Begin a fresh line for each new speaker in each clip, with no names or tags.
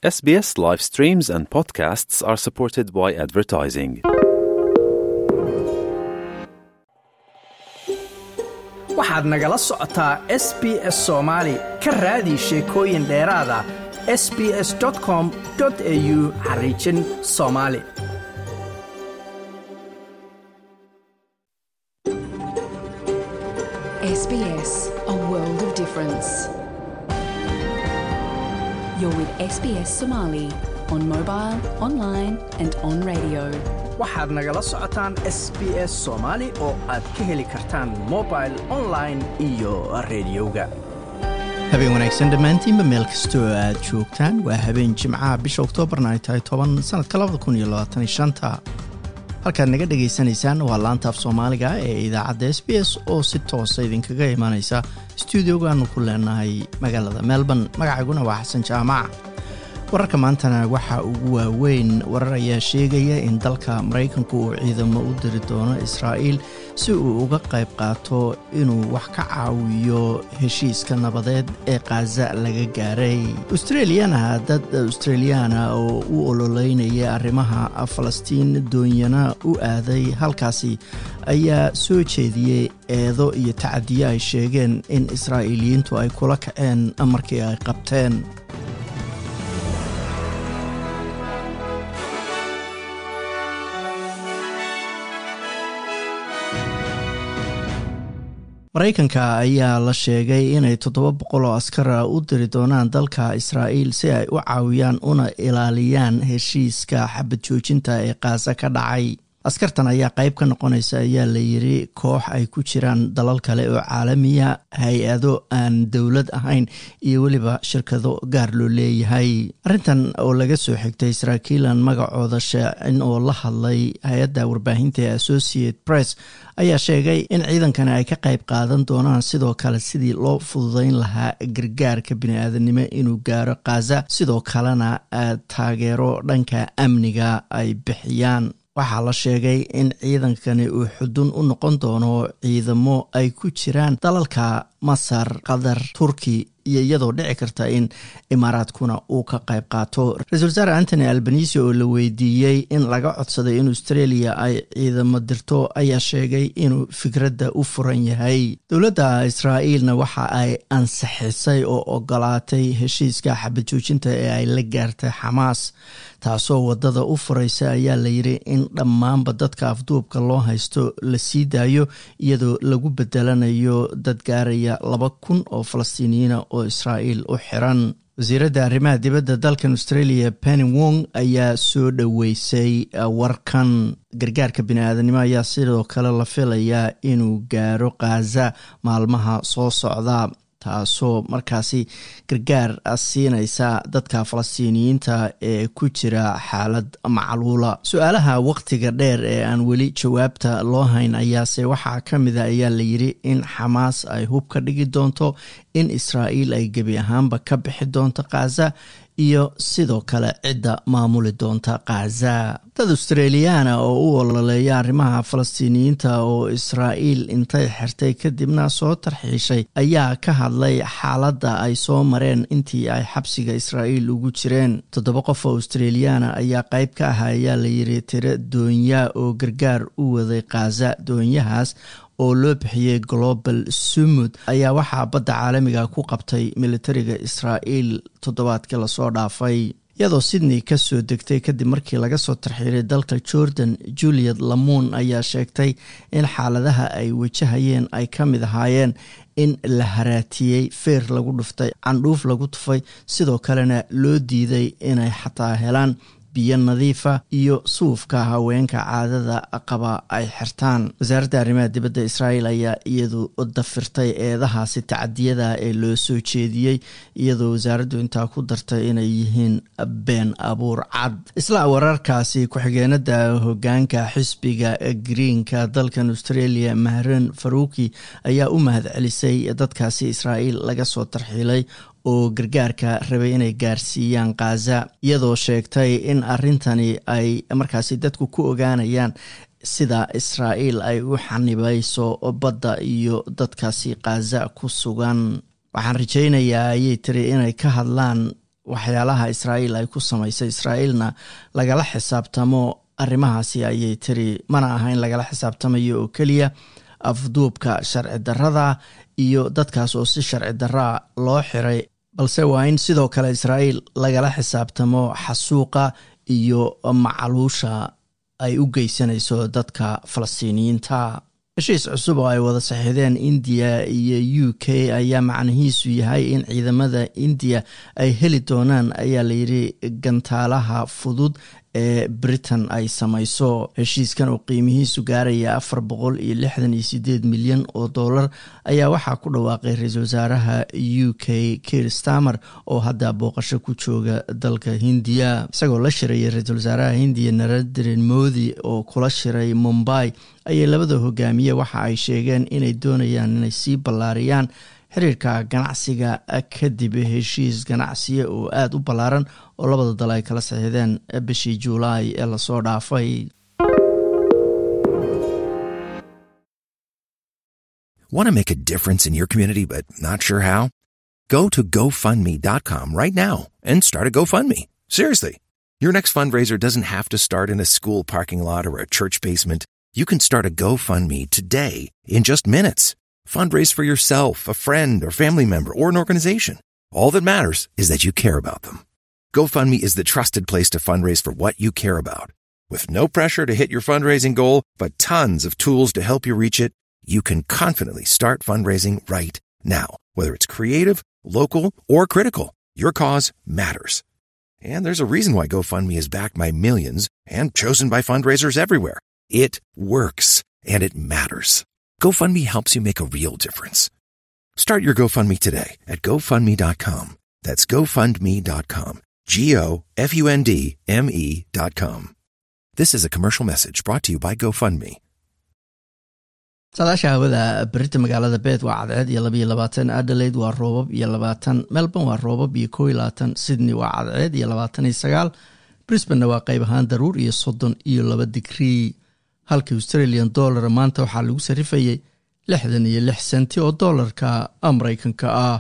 SBS live streams and podcasts are supported by advertising.
waxaad nagala socotaa s b s soomaali ka raadi sheekooyin dheeraad ah s b s com au xariijin soomaali
SBS, a world of difference. You're with SBS Somali on mobile, online, and on radio.
waxaad nagala socotaan s b s soomaali oo aad ka heli kartaan mobile online iyo rediyoga
habeen wanaagsan dhammaantiinba meel kastoo aad joogtaan waa habeen jimcaha bisha oktoobarna ay tahay toban sanadka labada kun iyo labaatan shanta halkaad naga dhagaysanaysaan waa laanta af soomaaliga ee idaacadda s b s oo si toosa idinkaga imaanaysa stuudiogaanu ku leenahay magaalada melbourne magacayguna waa xasan jaamac wararka maantana waxaa ugu waaweyn warar ayaa sheegaya in dalka maraykanku uu ciidamo u diri doono israa'iil si uu uga qayb qaato inuu wax ka caawiyo heshiiska nabadeed ee khaza laga gaaray australiyana dad australiyaana oo u ololeynaya arrimaha falastiin doonyana u aaday halkaasi ayaa soo jeediyey eedo iyo tacadiyo ay sheegeen in israa'iiliyiintu ay kula kaceen markii ay qabteen maraykanka ayaa la sheegay inay toddoba boqol oo askara u diri doonaan dalka israa'iil si ay u caawiyaan una ilaaliyaan heshiiska xabad joojinta ee khaasa ka dhacay askartan ayaa qayb ka noqonaysa ayaa la yiri koox ay ku jiraan dalal kale oo caalamiya hay-ado aan dowlad ahayn iyo weliba shirkado gaar loo leeyahay arrintan oo laga soo xigtay saraakiilan magacooda sheecin oo la hadlay hay-adda warbaahinta ee associate press ayaa sheegay in ciidankani ay ka qayb qaadan doonaan sidoo kale sidii loo fududeyn lahaa gargaarka bini-aadanimo inuu gaaro khaza sidoo kalena taageero dhanka amniga ay bixiyaan waxaa la sheegay in ciidankani uu xudun u noqon doono ciidamo ay ku jiraan dalalka masar qatar turki iyo iyadoo dhici karta in imaaraadkuna uu ka qayb qaato ra-isul wasaare antony albanisi oo la weydiiyey in laga codsaday in australia ay ciidamo dirto ayaa sheegay inuu fikradda u furan yahay dowladda israa'iilna waxa ay ansixisay oo ogolaatay heshiiska xabad joojinta ee ay la gaartay xamaas taasoo wadada u furaysa ayaa layidhi in dhammaanba dadka afduubka loo haysto la sii daayo iyadoo lagu bedelanayo dad gaaraya laba kun oo falastiiniyiina oo israa'iil u xiran wasiiradda arrimaha dibadda dalkan australia penny wong ayaa soo dhoweysay warkan gargaarka bini-aadanimo ayaa sidoo kale la filayaa inuu gaaro khaza maalmaha soo socda taasoo markaasi gargaar siinaysa dadka falastiiniyiinta ee ku jira xaalad macluula su-aalaha waqtiga dheer ee aan weli jawaabta loo hayn ayaase waxaa ka mida ayaa layidhi in xamaas ay hub ka dhigi doonto in israa'iil ay gebi ahaanba ka bixi doonto khaza iyo sidoo kale cidda maamuli doonta khaza dad australiyaana oo u ololeeya arrimaha falastiiniyiinta oo israa'iil intay xirtay kadibna soo tarxiishay ayaa ka hadlay xaaladda ay soo mareen intii ay xabsiga israa'iil ugu jireen toddoba qof oo australiyaana ayaa qayb ka ah ayaa layidhi tiro doonya oo gargaar u waday khaza doonyahaas oo loo bixiyey global sumud ayaa waxaa badda caalamiga ku qabtay militariga israa'iil toddobaadkii lasoo dhaafay iyadoo sydney ka soo degtay kadib markii laga soo tarxiiray dalka jordan juliet lamuun ayaa sheegtay in xaaladaha ay wajahayeen ay ka mid ahaayeen in la haraatiyey feer lagu dhuftay candhuuf lagu tufay sidoo kalena loo diiday inay xataa helaan biyo nadiifa iyo suufka haweenka caadada qaba ay xirtaan wasaaradda arrimaha dibadda israa'iil ayaa iyadu dafirtay eedahaasi tacadiyada ee loo soo jeediyey iyadoo wasaaraddu intaa ku dartay inay yihiin been abuur cad isla wararkaasi ku-xigeenada hogaanka xisbiga greenka dalkan australia mahran faruuki ayaa u mahad celisay dadkaasi israa'iil laga soo tarxiilay oo gargaarka rabay inay gaarsiiyaan khaza iyadoo sheegtay in arrintani ay markaasi dadku ku ogaanayaan sida israa'iil ay u xanibayso badda iyo dadkaasi khaza ku sugan waxaan rajaynayaa ayay tiri inay ka hadlaan waxyaalaha israa'iil ay ku samaysay israa'iilna lagala xisaabtamo arrimahaasi ayay tiri mana aha in lagala xisaabtamayo oo keliya afduubka sharci darrada iyo dadkaas oo si sharci darraa loo xiray balse waa in sidoo kale israa'iil lagala xisaabtamo xasuuqa iyo macaluusha ay u geysanayso dadka falastiiniyiinta heshiis cusub oo ay wada saxiixdeen indiya iyo u k ayaa macnihiisu yahay in ciidamada indiya ay heli doonaan ayaa layidhi gantaalaha fudud ee britain ay samayso heshiiskan oo qiimihiisu gaaraya afar boqol iyo lixdan iyo sideed milyan oo dollar ayaa waxaa ku dhawaaqay ra-iisul wasaaraha u k kir stamer oo hadda booqasho ku jooga dalka hindiya isagoo la shirayay ra-iisul wasaaraha hindiya narendra modi oo kula shiray mumbai ayay labada hogaamiye waxa ay sheegeen inay doonayaan inay sii ballaariyaan xiriirka ganacsiga kadib heshiis ganacsiya oo aada u ballaaran oo labada dal ay kala saxiixdeen bishii juulaay ee lasoo dhaafay
Want to make a difference in your community but not sure how? Go to GoFundMe.com right now and start a GoFundMe. Seriously. Your next fundraiser doesn't have to start in a school parking lot or a church basement. You can start a GoFundMe today in just minutes. Fundraise for yourself, a friend, or family member, or an organization. All that matters is that you care about them. GoFundMe is the trusted place to fundraise for what you care about. With no pressure to hit your fundraising goal, but tons of tools to help you reach it, you can confidently start fundraising right now. Whether it's creative, local, or critical, your cause matters. And there's a reason why GoFundMe is backed by millions and chosen by fundraisers everywhere. It works, and it matters. GoFundMe helps you make a real difference. Start your GoFundMe today at GoFundMe.com. That's GoFundMe.com. G O F U N D M E.com. This is a commercial message brought to you by GoFundMe.
saadaasha hawada berita magaalada beed waa cadceed iyo labaiyo labaatan adelaide waa roobab iyo labaatan melbourne waa roobab iyo kow iyo labaatan sydney waa cadceed iyo labaatan iyo sagaal brisbanna waa qayb ahaan daruur iyo soddon iyo laba digrii halka australian dollar maanta waxaa lagu sarifayay lixdan iyo lix senti oo dollarka maraykanka ah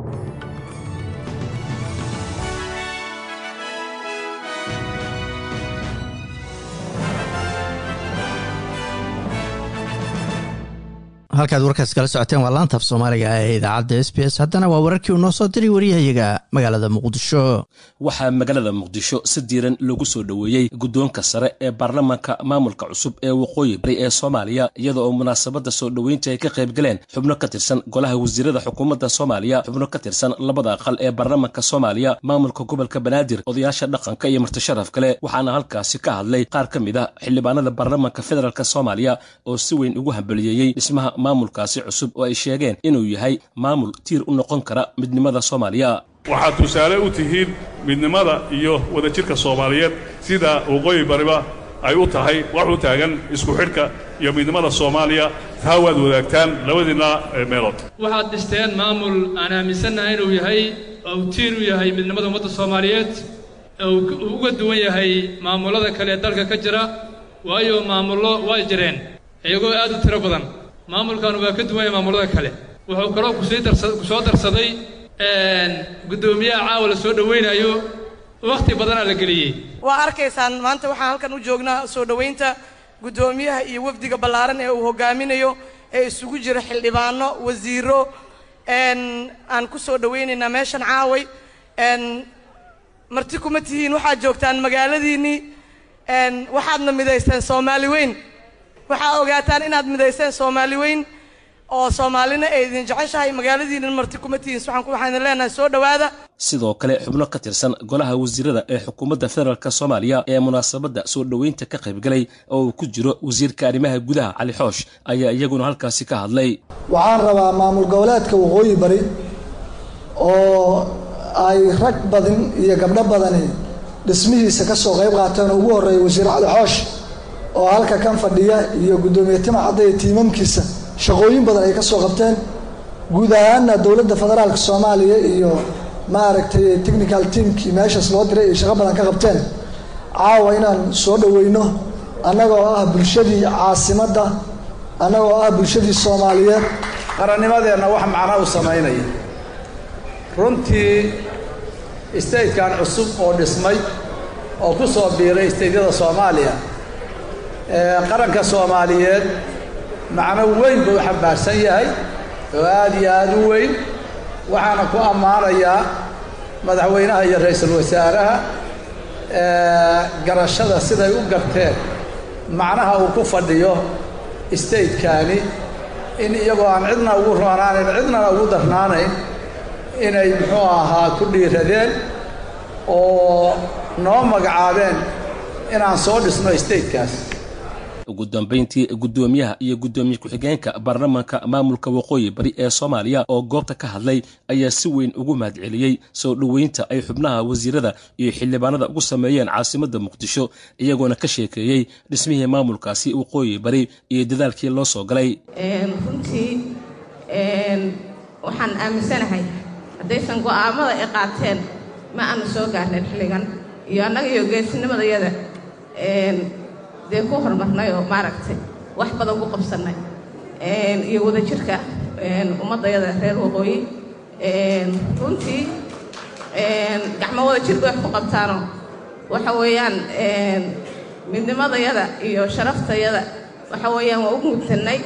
halkaad warkaas kala socoteen waa laanta af soomaaliga ee idaacadda s b s haddana waa wararkii uu noo soo diray wariyahayaga magaalada muqdisho
waxaa magaalada muqdisho si diiran loogu soo dhoweeyey guddoonka sare ee baarlamaanka maamulka cusub ee waqooyi bari ee soomaaliya iyada oo munaasabadda soo dhoweynta ay ka qayb galeen xubno ka tirsan golaha wasiirada xukuumadda soomaaliya xubno ka tirsan labada aqal ee baarlamaanka soomaaliya maamulka gobolka banaadir odayaasha dhaqanka iyo martisharaf kale waxaana halkaasi ka hadlay qaar ka mid a xildhibaanada baarlamaanka federaalk soomaaliya oo si weyn ugu hambaliyeeyey dhismaha maamulkaasi cusub oo ay sheegeen inuu yahay maamul tiir u noqon kara midnimada soomaaliya
waxaad tusaale u tihiin midnimada iyo wadajirka soomaaliyeed sida waqooyi bariba ay u tahay wax u taagan isku xidhka iyo midnimada soomaaliya taa waad wadaagtaan labadiinna meelood
waxaad dhisteen maamul aan aaminsannahay inuu yahay ou tiir u yahay midnimada ummadda soomaaliyeed uu uga duwan yahay maamullada kale ee dalka ka jira waayo maamullo way jireen iyagoo aad u tiro badan maamulkan waa ka duwan yahay maamullada kale wuxuu kaloo kusii darsa ku soo darsaday guddoomiyaha caawa la soo dhowaynayo wakhti badanaa la geliyey
waa arkaysaan maanta waxaan halkan u joognaa soo dhowaynta guddoomiyaha iyo wafdiga ballaaran ee uu hogaaminayo ee isugu jira xildhibaano wasiiro aan ku soo dhowaynaynaa meeshan caaway marti kuma tihiin waxaad joogtaan magaaladiinnii waxaadna midaysteen soomaali weyn waxaa ogaataan inaad midaysteen soomaali weyn oo soomaalina ay idin jeceshahay magaaladiina marti kuma tihiin waxaan leenahay soo dhowaada
sidoo kale xubno ka tirsan golaha wasiirada ee xukuumadda federaalk soomaaliya ee munaasabadda soo dhoweynta ka qaybgalay oo uu ku jiro wasiirka arrimaha gudaha cali xoosh ayaa iyaguna halkaasi ka hadlay
waxaan rabaa maamul goboleedka waqooyi bari oo ay rag badan iyo gabdho badani dhismihiisa ka soo qayb qaateen oo ugu horreeya wasiir cali xoosh oo halka kan fadhiya iyo guddoomiye tima cadda iyo tiimamkiisa shaqooyin badan ay ka soo qabteen guud ahaanna dowladda federaalka soomaaliya iyo maaragtay technical teamkii meeshaas loo diray ay shaqo badan ka qabteen caawa inaan soo dhoweyno annagoo ah bulshadii caasimadda annagoo ah bulshadii soomaaliyeed
qarannimadeenna wax macno u samaynaya runtii statekan cusub oo dhismay oo ku soo biiray stateyada soomaaliya qaranka soomaaliyeed macno weyn buu xambaarsan yahay oo aad iyo aad u weyn waxaana ku ammaanayaa madaxweynaha iyo ra-iisul wasaaraha garashada siday u garteen macnaha uu ku fadhiyo statekaani in iyagoo aan cidna ugu roonaanayn cidnana ugu darnaanayn inay muxuu ahaa ku dhiiradeen oo noo magacaabeen inaan soo dhisno statekaas
ugu dambayntii guddoomiyaha iyo guddoomiye ku-xigeenka baarlamaanka maamulka waqooyi bari ee soomaaliya oo goobta ka hadlay ayaa si weyn ugu mahadceliyey soo dhoweynta ay xubnaha wasiirada iyo xildhibaanada ugu sameeyeen caasimadda muqdisho iyagoona ka sheekeeyey dhismihii maamulkaasi waqooyi bari iyo dadaalkii loo soo galay
runtii waxaan aaminsanahay haddaysan go'aamada ay qaateen ma aanu soo gaarnayn xilligan iyo annaga iyo geesinimadayada dee ku horumarnay oo maaragtay wax badan ku qabsannay iyo wadajirka ummaddayada reer waqooyi runtii gacmo wadajirka wax ku qabtaano waxa weeyaan midnimadayada iyo sharaftayada waxa weeyaan waa u mugtannay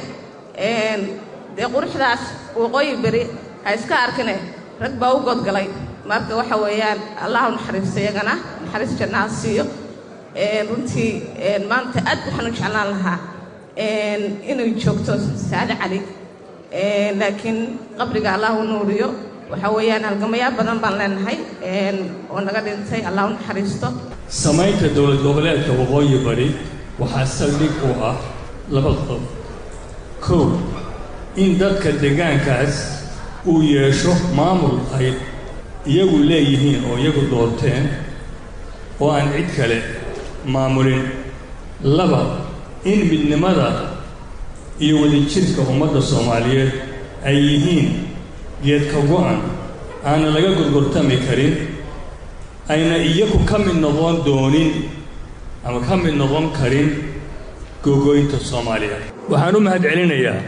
dee quruxdaas waqooyi beri ha iska arkine rag baa u godgalay marka waxa weeyaan allahu naxariisto iyagana naxariis jannaha siiyo runtii maanta aad waxaan u jeclaan lahaa inay joogto saade cali laakiin qabriga allah u nuuriyo waxa weeyaan halgamayaa badan baan leenahay oo naga dhintay allah u naxariisto
samaynta dowlad goboleedka waqooyi bari waxaa saldhig u ah laba qodob kow in dadka deegaankaas uu yeesho maamul ay iyagu leeyihiin oo iyagu doorteen oo aan cid kale maamulin laba in midnimada iyo wadajirka ummadda soomaaliyeed ay yihiin geedka go'an aana laga gorgortami karin ayna iyagu ka mid noqon doonin ama ka mid noqon karin gogoynta soomaaliya waxaan u mahad celinayaa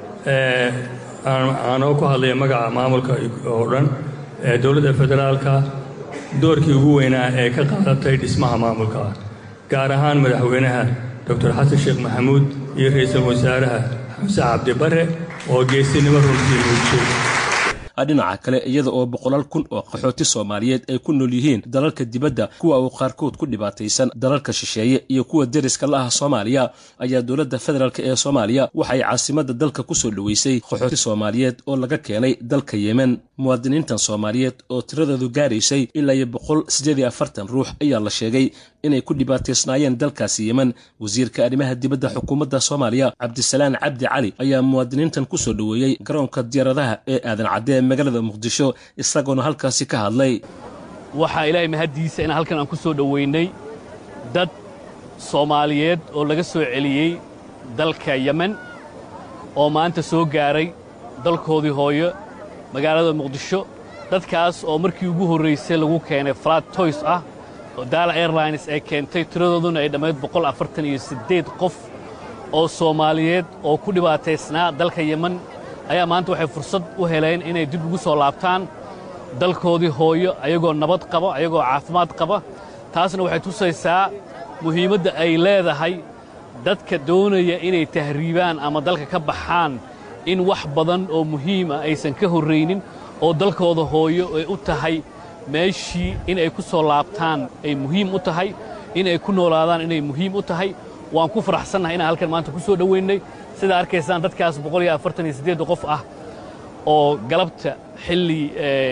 aanoo ku hadlaya magaca maamulka oo dhan ee dowladda federaalka doorkii ugu weynaa ee ka qaadatay dhismaha maamulka gaar ahaan madaxweynaha doctor xasan sheekh maxamuud iyo ra'iisul wasaaraha xamse cabdi bare oo geesinimo runtii muujiyey
dhinaca kale iyada oo boqolaal kun oo qaxooti soomaaliyeed ay ku nool yihiin dalalka dibadda kuwa uu qaarkood ku dhibaataysan dalalka shisheeye iyo kuwa deriska la ah soomaaliya ayaa dowladda federaalk ee soomaaliya waxay caasimadda dalka ku soo dhoweysay qaxooti soomaaliyeed oo laga keenay dalka yemen muwaadiniintan soomaaliyeed oo tiradoodu gaaraysay ilaa iyo boqol siddeed iyo afartan ruux ayaa la sheegay inay ku dhibaataysnaayeen dalkaasi yemen wasiirka arrimaha dibadda xukuumadda soomaaliya cabdisalaan cabdi cali ayaa muwaadiniintan ku soo dhoweeyey garoonka diyaaradaha ee aadan cadde ee magaalada muqdisho isagoona halkaasi ka hadlay
waxaa ilaahay mahaddiisa in halkan aan ku soo dhoweynay dad soomaaliyeed oo laga soo celiyey dalka yemen oo maanta soo gaaray dalkoodii hooyo magaalada muqdisho dadkaas oo markii ugu horraysay lagu keenay flat toys ah oo daala airlines ay keentay tiradooduna ay dhammayd boqol afartan iyo siddeed qof oo soomaaliyeed oo ku dhibaataysnaa dalka yemen ayaa maanta waxay fursad u heleen inay dib ugu soo laabtaan dalkoodii hooyo ayagoo nabad qaba ayagoo caafimaad qaba taasna waxay tusaysaa muhiimadda ay leedahay dadka doonaya inay tahriibaan ama dalka ka baxaan in wax badan oo muhiima aysan ka horraynin oo dalkooda hooyo ay u tahay meeshii inay ku soo laabtaan ay muhiim u tahay inay ku noolaadaan inay muhiim u tahay waan ku faraxsannahay inaan halkan maanta ku soo dhoweynay sidaa arkaysaan dadkaas boqol iyo afartan iyo siddeed qof ah oo galabta xilli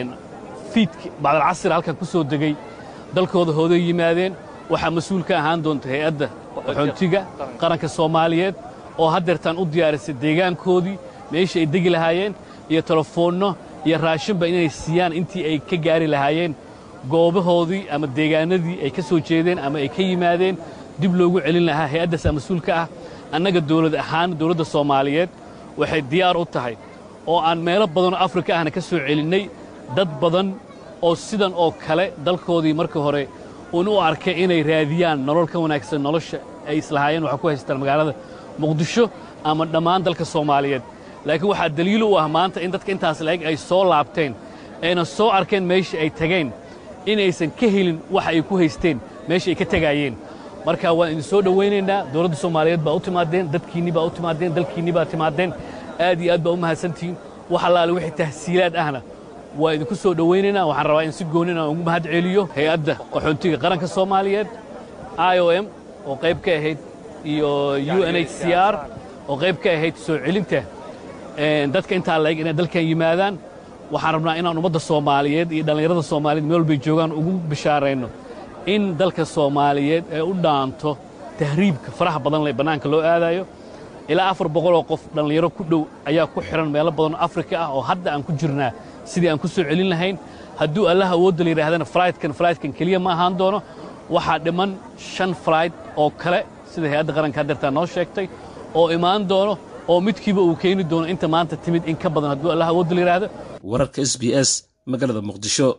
fiidki bacdalcasir halkan ku soo degay dalkooda hooday yimaadeen waxaa mas-uul ka ahaan doonta hay-adda qaxoontiga qaranka soomaaliyeed oo haddeertaan u diyaarisay deegaankoodii meeshii ay degi lahaayeen iyo telefoonno iyo raashinba inay siiyaan intii ay ka gaari lahaayeen goobahoodii ama deegaanadii ay ka soo jeedeen ama ay ka yimaadeen dib loogu celin lahaa hay-addaasaa mas-uulka ah annaga dawlad ahaan dawladda soomaaliyeed waxay diyaar u tahay oo aan meelo badanoo afrika ahna ka soo celinnay dad badan oo sidan oo kale dalkoodii markii hore uun u arkay inay raadiyaan nolol ka wanaagsan nolosha ay islahaayeen waxaa ku haystaan magaalada muqdisho ama dhammaan dalka soomaaliyeed laakiin waxaa daliil u ah maanta in dadka intaas la-eg ay soo laabteen ayna soo arkeen meeshii ay tageen inaysan ka helin waxa ay ku haysteen meesha ay ka tegaayeen marka waan idin soo dhowaynaynaa dowladda soomaaliyeed baa u timaadeen dadkiinni baa u timaadeen dalkiinni baa timaadeen aad iyo aad baa u mahadsantihiin wax allaale wixii tahsiilaad ahna waa idinku soo dhowaynaynaa waxaan rabaa in si goonin aan ugu mahad celiyo hay-adda qaxoontiga qaranka soomaaliyeed i o m oo qayb ka ahayd iyo u n h c r oo qayb ka ahayd soo celinta dadka intaa laeg inay dalkan yimaadaan waxaan rabnaa inaan ummadda soomaaliyeed iyo dhallinyarada soomaaliyeed meel walbay joogaan ugu bishaarayno in dalka soomaaliyeed ee u dhaanto tahriibka faraha badan leh bannaanka loo aadayo ilaa afar boqoloo qof dhallinyaro ku dhow ayaa ku xidhan meelo badan oo afrika ah oo hadda aan ku jirnaa sidii aan ku soo celin lahayn hadduu allah awoodda la yidhaahdana flightkan flightkan keliya ma ahaan doono waxaa dhiman shan flight oo kale sida hay-adda qaranka hadeertaa noo sheegtay oo imaan doono oo midkiiba uu keeni doono inta maanta timid in ka badan hadduu allah awoodda la yidhaahdo
wararka s b s magaalada muqdisho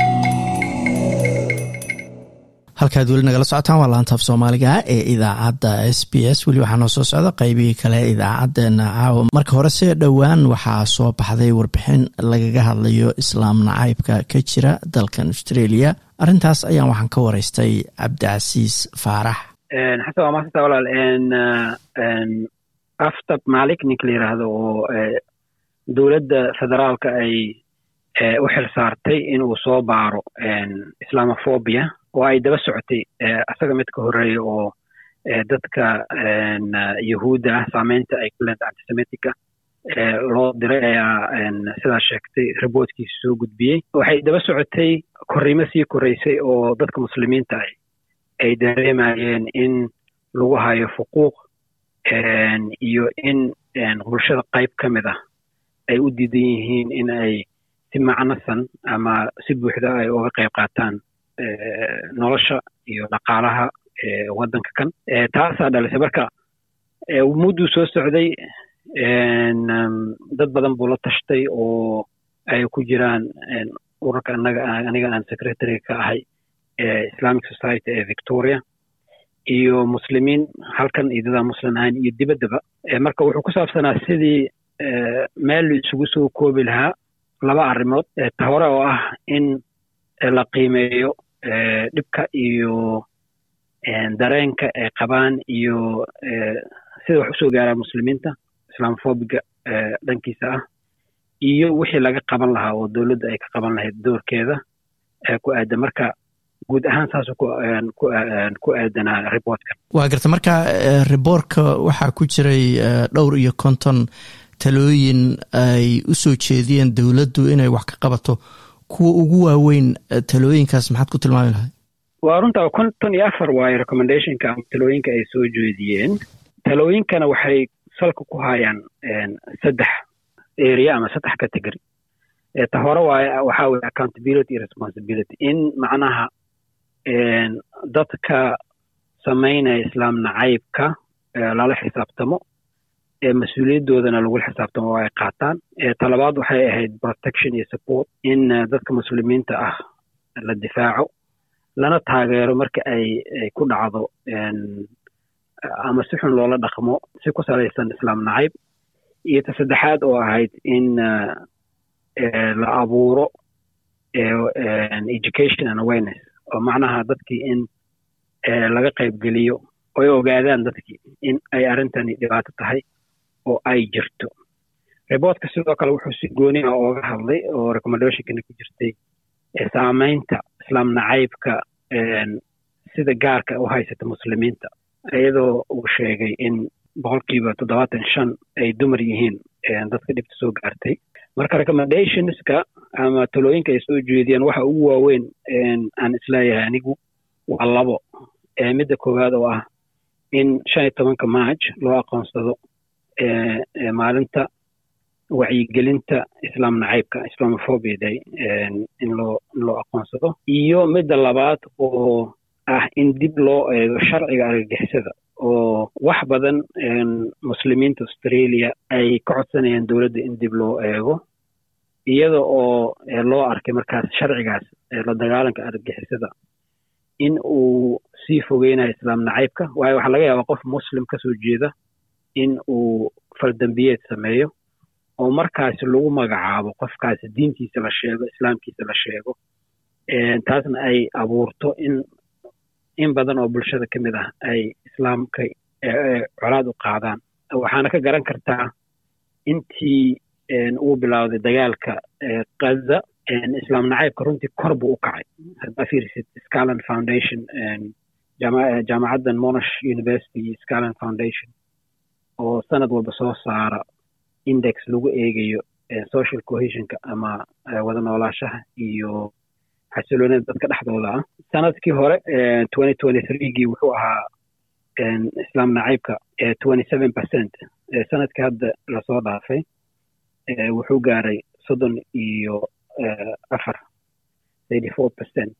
halkaad weli nagala socotaan waa laantaaf soomaaliga ee idaacadda s b s weli waxaa noo soo socda qaybihii kale idaacadeena caawa marka hore see dhowaan waxaa soo baxday warbixin lagaga hadlayo islaam nacaybka ka jira dalkan australia arrintaas ayaan waxaan ka waraystay cabdicasiis faarax
xasan waa maasanta walaal aftab maalik ninka la yidhaahdo oo dowladda federaalka ay u xil saartay inuu soo baaro islamophobia oo ay daba socotay asaga mid ka horeeya oo dadka yahuudda ah saameynta ay ku leenta antisemitica loo diray ayaa sidaa sheegtay riboodkiisa soo gudbiyey waxay daba socotay korriimo sii koraysay oo dadka muslimiinta ah ay dareemayeen in lagu hayo fuquuq iyo in bulshada qayb ka mid ah ay u diidan yihiin in ay si macnasan ama si buuxda ay uga qayb qaataan nolosha iyo dhaqaalaha waddanka kan taasaa dhalisay marka mudduu soo socday dad badan buu la tashtay oo ay ku jiraan ururka anaga aniga aan secretary ka ahay islamic society ee victoria iyo muslimiin halkan iyo dadaa muslim ahayn iyo dibaddaba marka wuxuu ku saabsanaa sidii meel la isugu soo koobi lahaa laba arrimood ta hore oo ah in la qiimeeyo dhibka iyo dareenka ay qabaan iyo sida wax usoo gaaraa muslimiinta islamofobiga dhankiisa ah iyo wixii laga qaban lahaa oo dowladda ay ka qaban lahayd doorkeeda ku aadan marka guud ahaan saasuu ku aadanaa riboortka
waa garta marka riboortka waxaa ku jiray dhowr iyo konton talooyin ay u soo jeediyeen dowladdu inay wax ka qabato kuwa ugu waaweyn talooyinkaas maxaad ku tilmaami lahay
waa runtaa konton iyo afar waayo recommendationka ama talooyinka ay soo jeediyeen talooyinkana waxay salka ku hayaan saddex area ama saddex category ta hore waay waxaa weye accountability iyo responsibility in macnaha dadka samaynaya islaam nacaybka lala xisaabtamo mas-uuliyadoodana lagula xisaabtamo oo ay qaataan talabaad waxay ahayd protection iyo support in dadka muslimiinta ah la difaaco lana taageero marka ay ay ku dhacdo ama si xun loola dhaqmo si ku salaysan islaam nacayb iyo ta saddexaad oo ahayd in la abuuro education and awareness oo macnaha dadkii in laga qaybgeliyo oy ogaadaan dadkii in ay arrintani dhibaato tahay oo ay jirto riboortka sidoo kale wuxuu si gooni ah ooga hadlay oo recommendationkana ku jirtay saameynta islaam nacaybka sida gaarka u haysata muslimiinta iyadoo uu sheegay in boqolkiiba toddobaatan shan ay dumar yihiin dadka dhibta soo gaartay marka recommendationska ama talooyinka ay soo jeediyeen waxa ugu waaweyn aan isleeyahay anigu waa labo midda koowaad oo ah in shan iyo tobanka march loo aqoonsado maalinta wacyigelinta islaam nacaybka islamophobia day in loo in loo aqoonsado iyo midda labaad oo ah in dib loo eego sharciga argagixisada oo wax badan muslimiinta australia ay ka codsanayaan dowladda in dib loo eego iyada oo loo arkay markaas sharcigaas la dagaalanka argagixisada in uu sii fogeynayo islaam nacaybka waayo waxaa laga yaabaa qof muslim ka soo jeeda in uu faldambiyeed sameeyo oo markaasi lagu magacaabo qofkaasi diintiisa la sheego islaamkiisa la sheego taasna ay abuurto in in badan oo bulshada ka mid ah ay islaamka colaad u qaadaan waxaana ka garan kartaa intii uu bilowday dagaalka gaza islaam nacaybka runtii kor buu u kacay haddaa fiirisid scalan foundation jaamacaddan monash university iyo scalan foundation oo sanad walba soo saara index lagu eegayo social cohesionka ama wada noolaashaha iyo xasiloonida dadka dhexdooda ah sanadkii hore twenty twenty threegii wuxuu ahaa islaam nacaybka twenty seven percent sanadkii hadda lasoo dhaafay wuxuu gaaray soddon iyo afar thirty four percent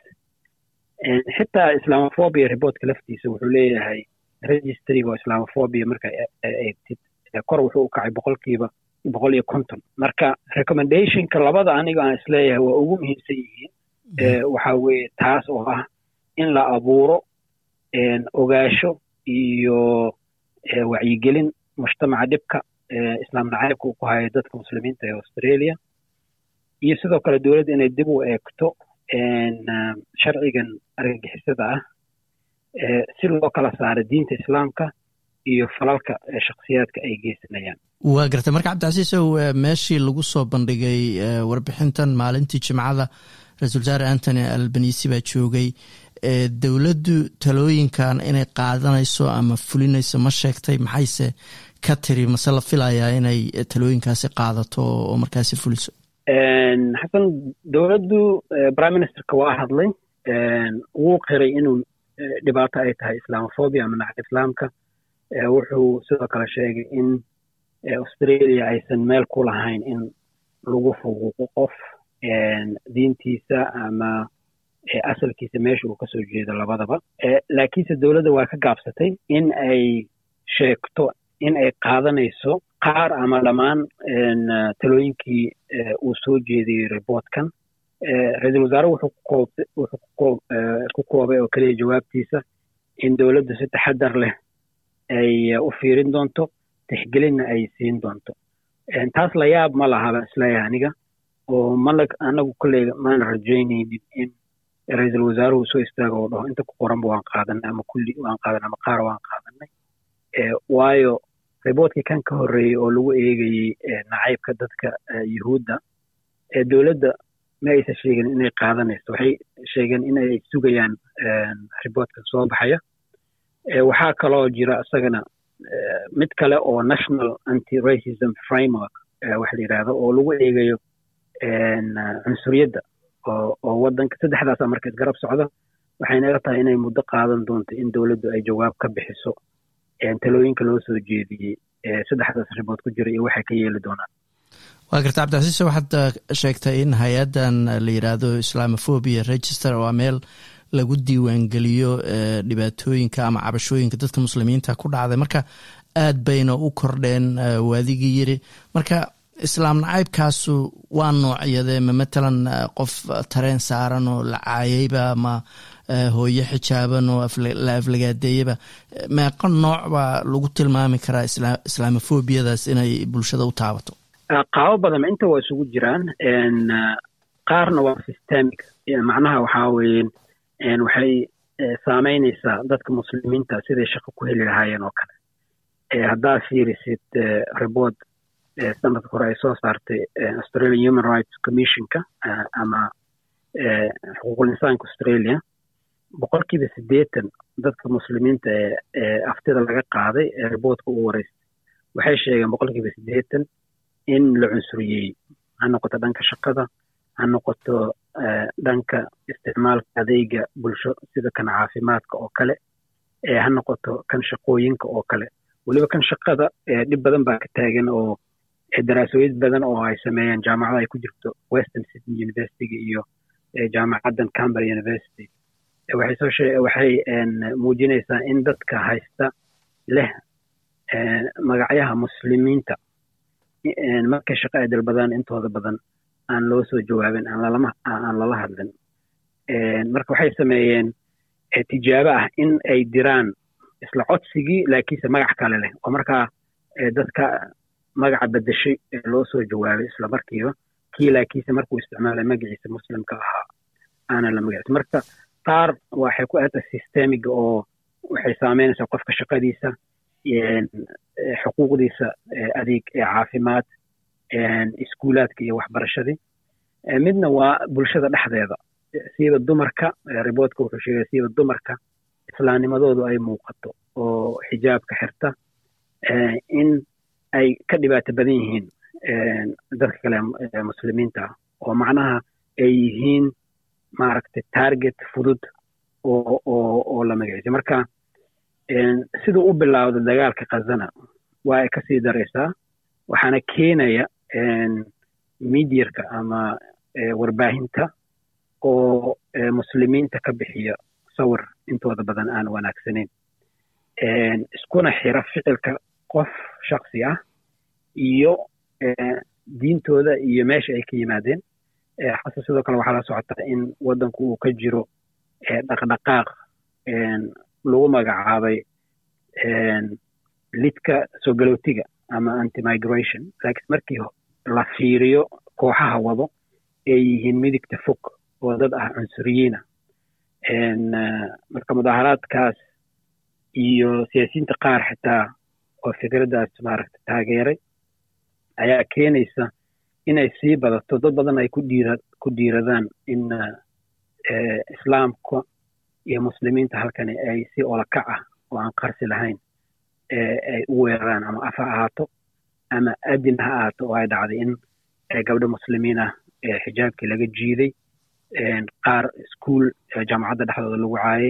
xitaa islamophobia reportka laftiisa wuxuu leeyahay registriga oo islamophobia marka eegtid kor wuxuu u kacay boqolkiiba boqol iyo konton marka recommendationka labada aniga aan isleeyahay waa ugu muhiimsan yihiin waxa weeye taas oo ah in la abuuro ogaasho iyo wacyigelin mujtamaca dhibka islaam nacaybka uu ku hayo dadka muslimiinta ee australia iyo sidoo kale dowladda inay dib u eegto sharcigan argagixisada ah si loo kala saaro diinta islaamka iyo falalka shakhsiyaadka ay geysanayaan
waa gartay marka cabdicasiisow meeshii lagu soo bandhigay warbixintan maalintii jimcada ra-isul wasaare antony albanisi baa joogay dowladdu talooyinkan inay qaadanayso ama fulinayso ma sheegtay maxayse ka tiri mase la filayaa inay talooyinkaasi qaadato oo markaasi fuliso
xasan dowladdu prime ministerka waa hadlay wuu qiray inuu dhibaato ay tahay islamophobia ama nacab islaamka wuxuu sidoo kale sheegay in australia aysan meel ku lahayn in lagu fuquuqo qof diintiisa ama asalkiisa meesha uu kasoo jeedo labadaba laakiinse dowladda waa ka gaabsatay in ay sheegto in ay qaadanayso qaar ama dhammaan talooyinkii uu soo jeediyey reportkan ra-iisul wasaare wuxuu ku koobay oo keliya jawaabtiisa in dowladdu si taxadar leh ay u fiirin doonto tixgelinna ay siin doonto taas la yaab ma laha baan isleeyahay aniga oo mana anagu kolleyga maana rajaynaynin in ra-iisul wasaaruhu soo istaago oo dhaho inta ku qoranba waan qaadanay ama kulli waan qaadanay ama qaar waan qaadanay waayo riboortkii kan ka horreeyey oo lagu eegayey nacaybka dadka yuhuudda dowladda ma aysan sheegin inay qaadanayso waxay sheegeen inay sugayaan riboortka soo baxaya waxaa kaloo jira isagana mid kale oo national anti racism framework waxa la yidhaahdo oo lagu eegayo cunsuriyadda oo wadanka saddexdaasa marka isgarab socda waxayna ila tahay inay muddo qaadan doonto in dowladdu ay jawaab ka bixiso talooyinka loo soo jeediyey saddexdaas ribood ku jira iyo waxay ka yeeli doonaan
waa garta cabdicasiise waxaad sheegtay in hay-addan la yidhaahdo islamophobia register waa meel lagu diiwaangeliyo dhibaatooyinka ama cabashooyinka dadka muslimiinta ku dhacday marka aad bayna u kordheen waadigii yiri marka islaam nacaybkaasu waa noocyadee ma matalan qof tareen saaran oo la caayayba ama hooyo xijaaban oo la aflagaadeeyaba meeqo nooc baa lagu tilmaami karaa islamophobiyadaas inay bulshada u taabato
qaabo badan inta waa isugu jiraan qaarna waa systemic macnaha waxaa weeye waxay saameynaysaa dadka muslimiinta siday shaqo ku heli lahaayeen oo kale haddaa fiirisid report sanadka hore ay soo saartay australian human rights commissionka ama xuquuqul insaanka australia boqolkiiba siddeetan dadka muslimiinta ee aftida laga qaaday ee riboortka u wareystay waxay sheegeen boqolkiiba siddeetan in la cunsuriyey ha noqoto dhanka shaqada ha noqoto dhanka isticmaalka adeega bulsho sida kan caafimaadka oo kale ha noqoto kan shaqooyinka oo kale weliba kan shaqada dhib badan baa ka taagan oo daraasooyin badan oo ay sameeyeen jaamacada ay ku jirto western sydney universityga iyo jaamacaddan camberra university waxay soo shee waxay muujinaysaa in dadka haysta leh magacyaha muslimiinta markay shaqo ay dalbadaan intooda badan aan loo soo jawaabin aan lalama aan lala hadlin marka waxay sameeyeen tijaabo ah in ay diraan isla codsigii laakiinse magac kale leh oo markaa dadka magaca bedeshay loo soo jawaabay isla markiiba kii laakiinse markuu isticmaalay magaciisa muslimka ahaa aanan la magacsin marka qaar waxay ku aata systemiga oo waxay saameynaysaa qofka shaqadiisa xuquuqdiisa adeeg caafimaad iskuulaadka iyo waxbarashadii midna waa bulshada dhexdeeda siiba dumarka riboodka wuxuu sheegaya siiba dumarka islaamnimadoodu ay muuqato oo xijaabka xirta in ay ka dhibaato badan yihiin dadka kale muslimiinta oo macnaha ay yihiin maaragtay target fudud oo oo oo la magaciisay marka siduu u bilowda dagaalka khazana waa ay kasii daraysaa waxaana keenaya midyarka ama warbaahinta oo muslimiinta ka bixiya sawir intooda badan aan wanaagsanayn iskuna xira ficilka qof shaksi ah iyo diintooda iyo meesha ay ka yimaadeen xase sidoo kale waxaa la socotaa in waddanku uu ka jiro dhaqdhaqaaq lagu magacaabay lidka soo galootiga ama anti-migration laakiin markii la fiiriyo kooxaha wado ay yihiin midigta fog oo dad ah cunsuriyiina marka mudaaharaadkaas iyo siyaasiyiinta qaar xitaa oo fikraddaas maaragta taageeray ayaa keenaysa inay sii badato dad badan ay ku dhiira ku dhiiradaan in islaamka iyo muslimiinta halkani ay si olakac ah oo aan qarsi lahayn ay u weeraraan ama af ha ahaato ama adin ha ahaato oo ay dhacday in gabdho muslimiin ah xijaabkii laga jiiday qaar iskuol jaamacadda dhexdooda lagu caayay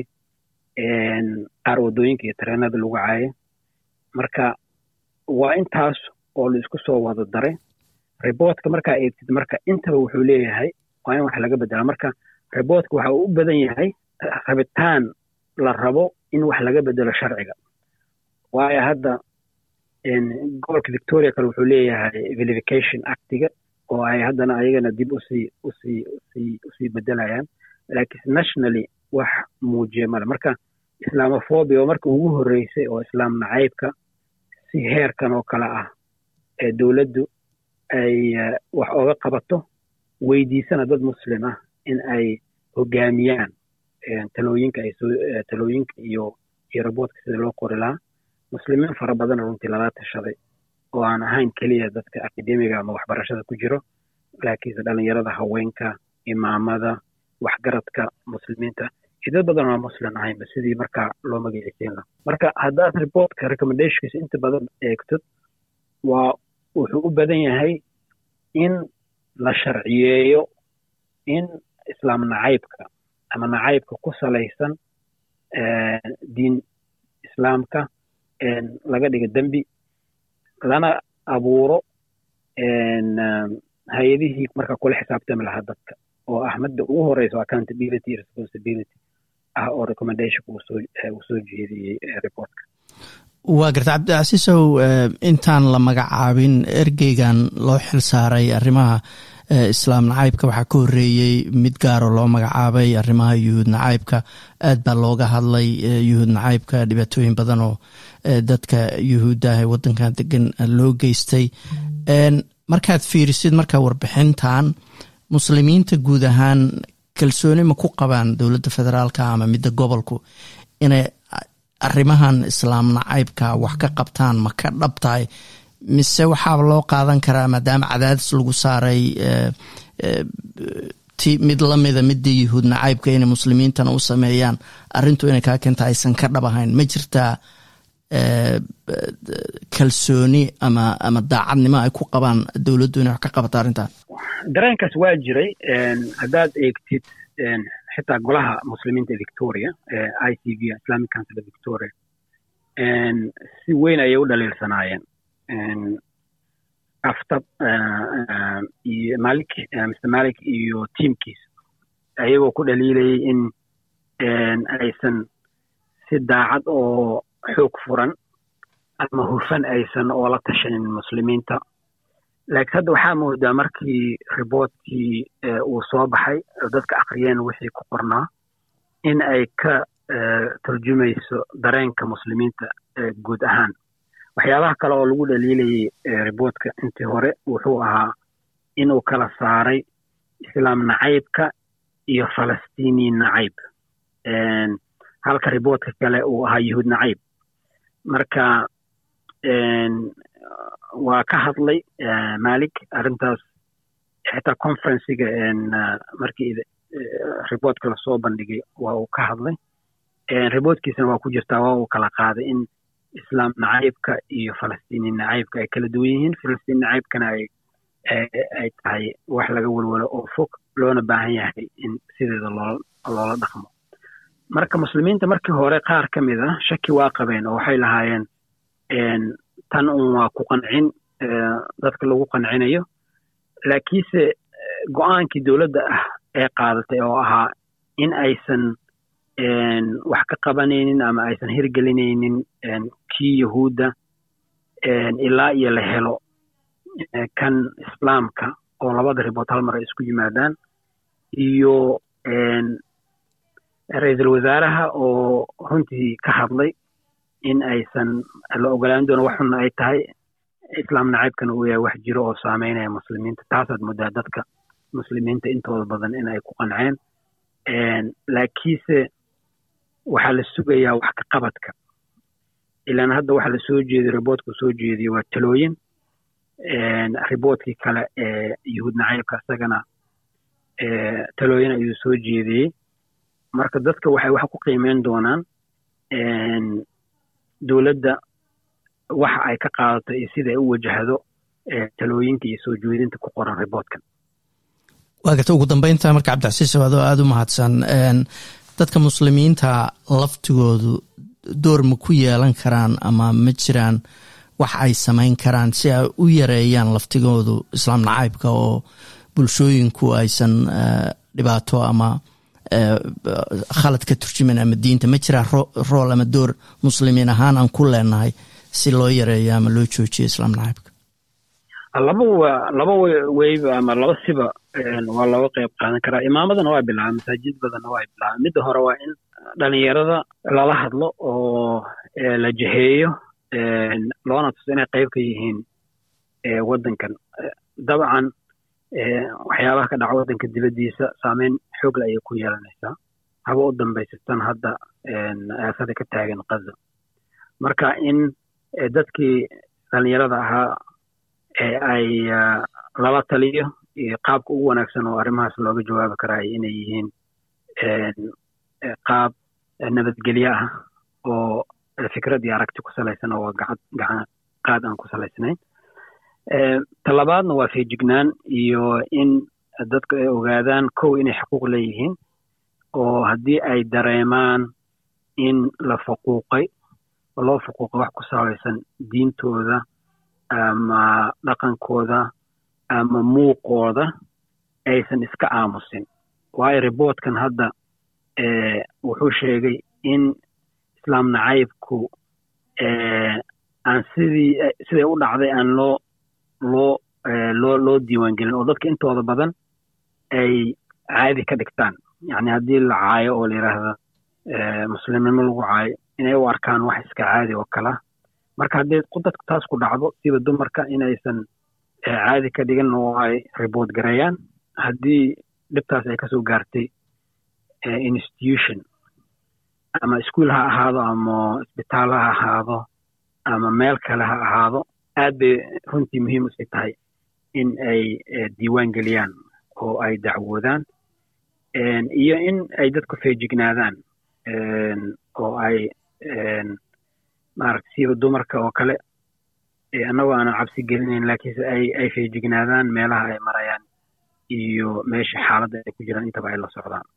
qaar waddooyinka iyo tareenada lagu caayay marka waa intaas oo la isku soo wada daray riboodka markaa eegtid marka intaba wuxuu leeyahay waa in wax laga bedela marka riboodka waxa uu u badan yahay rabitaan la rabo in wax laga bedelo sharciga waayo hadda gobolka victoria kale wuxuu leeyahay verification actiga oo ay haddana ayagana dib usii usii usii usii bedelayaan laakiin nationally wax muujiya male marka islamophobia oo marka ugu horreysay oo islaam nacaybka si heerkan oo kale ah ee dowladdu ay wax ooga qabato weydiisana dad muslim ah in ay hogaamiyaan talooyinka ay soo talooyinka iyo iyo raboodka sida loo qori lahaa muslimiin fara badan runtii lala tashaday oo aan ahayn keliya dadka akademiga ama waxbarashada ku jiro laakiinse dhalinyarada haweenka imaamada waxgaradka muslimiinta iyo dad badan oo muslim ahaynba sidii markaa loo magaciiseyn laha marka haddaad reportka recommendationkiisa inta badan eegtod waa wuxuu u badan yahay in la sharciyeeyo in islaam nacaybka ama nacaybka ku salaysan diin islaamka laga dhigo dembi lana abuuro hay-adihii marka kula xisaabtami lahaa dadka oo ah midda ugu horeysa accountability responsibility ah oo recommendationka uu soo jeediyey reportka
waa garta cabdicasiisow intaan la magacaabin ergeygan loo xil saaray arrimaha islaam nacaybka waxaa ka horeeyey mid gaaro loo magacaabay arrimaha yuhuud nacaybka aad baa looga hadlay yuhuud nacaybka dhibaatooyin badan oo dadka yuhuudda ah ee wadankan degan loo geystay markaad fiirisid marka warbixintan muslimiinta guud ahaan kalsooni ma ku qabaan dowladda federaalka ama midda gobolku inay arrimahan islaam nacaybka wax ka qabtaan ma ka dhab tahay mise waxaaba loo qaadan karaa maadaama cadaadis lagu saaray ti mid lamida midii yuhuud nacaybka inay muslimiintana u sameeyaan arrintu inay kaa keenta aysan ka dhab ahayn ma jirtaa kalsooni ama ama daacadnimo ay ku qabaan dowladdu inay wax ka qabato arrintan
dareenkaas waa jiray haddaad eegtid xitaa golaha muslimiinta ee victoria i c v islamic council of victoria si weyn ayay u dhaliilsanaayeen aftab iyo malik mr malik iyo tiamkiisa ayagoo ku dhaliilayay in aysan si daacad oo xoog furan ama hufan aysan oola tashanin muslimiinta laakiin hadda waxaa moodaa markii riboortkii uu soo baxay oo dadka akriyeen wixii ku qornaa in ay ka turjumayso dareenka muslimiinta guud ahaan waxyaabaha kale oo lagu dhaliilayay riboortka intii hore wuxuu ahaa inuu kala saaray islaam nacaybka iyo falastiini nacayb halka riboodka kale uu ahaa yuhuud nacayb marka waa ka hadlay malik arrintaas xitaa conferenciga markii riboodka lasoo bandhigay waa uu ka hadlay riboodkiisana waa ku jirtaa waa uu kala qaaday in islaam nacaybka iyo falastiini nacaybka ay kala duwan yihiin falastiin nacaybkana ay ay tahay wax laga welwelo oo fog loona baahan yahay in sideeda loo loola dhaqmo marka muslimiinta markii hore qaar ka mid a shaki waa qabeen oo waxay lahaayeen tan un waa ku qancin dadka lagu qancinayo laakiinse go-aankii dowladda ah ee qaadatay oo ahaa in aysan wax ka qabanaynin ama aysan hirgelinaynin kii yahuudda ilaa iyo la helo kan islaamka oo labada ribood hal mar ay isku yimaadaan iyo ra-iisul wasaaraha oo runtii ka hadlay in aysan la ogolaan doono wax xunna ay tahay islaam nacaybkana uu yahay wax jiro oo saameynaya muslimiinta taasaad moodaa dadka muslimiinta intooda badan in ay ku qanceen laakiinse waxaa la sugayaa wax ka qabadka ilaan hadda waxa la soo jeediyo riboodku soo jeediyo waa talooyin riboodkii kale ee yuhuud nacaybka isagana talooyin ayuu soo jeediyey marka dadka waxay wax ku qiimeyn doonaan dowladda waxa ay ka qaadato iyo sida ay u wajahdo talooyinka iyo soo jeedinta ku qoran riboodkan
waa garta ugu dambeynta marka cabdicasiis adoo aada u mahadsan dadka muslimiinta laftigoodu door ma ku yeelan karaan ama ma jiraan wax ay samayn karaan si ay u yareeyaan laftigoodu islaam nacaybka oo bulshooyinku aysan dhibaato ama khalad ka turjuman ama diinta ma jiraa rool ama door muslimiin ahaan aan ku leenahay si loo yareeyo ama loo joojiyo islaam nacaybka
laba wa laba weyba ama laba siba waa looga qayb qaadan karaa imaamadana waa bilaaba masaajid badanna waa bilaaba midda hore waa in dhalinyarada lala hadlo oo la jeheeyo loona tuso inay qayb ka yihiin waddankan dabcan waxyaabaha ka dhaca waddanka dibaddiisa saameyn xoogle ayay ku yeelanaysaa haba u dambaysatan hadda aafada ka taagan kaza marka in dadkii dhalinyarada ahaa ay lala taliyo iyo qaabka ugu wanaagsan oo arrimahaas looga jawaabi karaayo inay yihiin qaab nabadgelyo ah oo fikrad iyo aragti ku salaysan oo gacan gacan qaad aan ku salaysnayn talabaadna waa feejignaan iyo in dadku ay ogaadaan kow inay xuquuq leeyihiin oo haddii ay dareemaan in la faquuqay oo loo faquuqay wax ku salaysan diintooda ama dhaqankooda ama muuqooda aysan iska aamusin waayo riboodkan hadda wuxuu sheegay in islaam nacaybku aan sidii siday u dhacday aan loo loo loo loo diiwaangelin oo dadka intooda badan ay caadi ka dhigtaan yacni haddii la caayo oo la yidhaahda muslimnimo lagu caayo inay u arkaan wax iska caadi oo kala marka haddii dadku taas ku dhacdo siba dumarka inaysan caadi ka dhigan oo ay ribood gareeyaan haddii dhibtaas ay kasoo gaartay institution ama iskuol ha ahaado ama isbitaal ha ahaado ama meel kale ha ahaado aad bay runtii muhiim usii tahay in ay diiwaan geliyaan oo ay dacwoodaan iyo in ay dadku feejignaadaan oo ay maarata siiba dumarka oo kale annagoo aanan cabsi gelinayn laakiinse ay ay feejignaadaan meelaha ay marayaan iyo meesha xaaladda ay ku jiraan intaba ay la socdaan